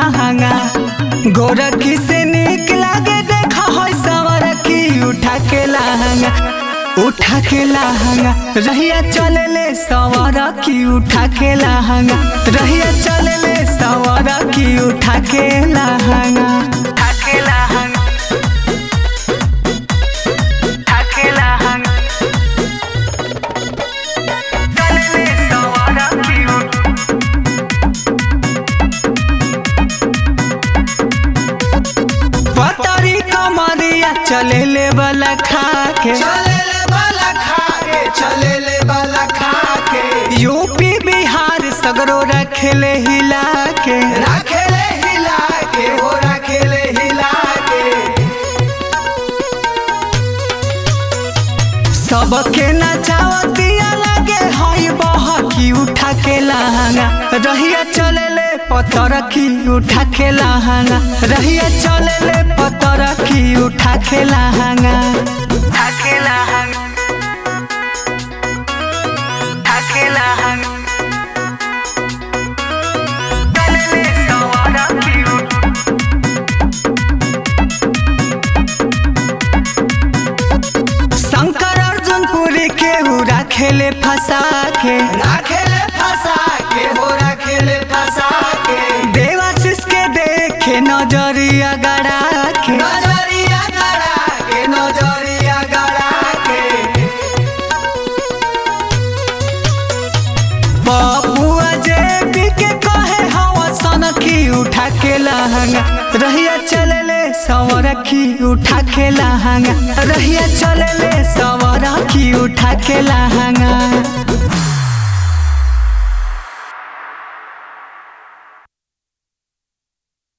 लहंगा गोरखी से निक लागे देखा है सवर की उठा के लहंगा उठा के लहंगा रहिया चले ले सवर की उठा के लहंगा रहिया चले ले सवर की उठा के लहंगा उठा के लहंगा उठा के लहंगा चले ले सवर की उठा पतरी कमरिया चले ले वाला खा के चलेले वाला खाके चलेले वाला खाके यूपी बिहार सगरो रखेले हिला के राखेले हिला के हो राखेले हिला के सबके नचावतिया लगे हई बहकी उठा के लहंगा रहिया चले ले पतर की उठा के लहंगा रहिया चले ले पतर की उठा के लहंगा उठा के लहंगा उठा के लहंगा चले ले सवारा की उठा शंकर अर्जुन पुरी के उड़ा खेले फंसा के राखेले फंसा के हो राखेले फंसा के देवाशीष के देखे नजरिया गड़ा के नजरिया गड़ा के नजरिया गड़ा के बबुआ जेबी के कहे हवा सन की उठा के लहंगा रहिया चले ले सवर की उठा के लहंगा रहिया चले ले सवर की उठा के लहंगा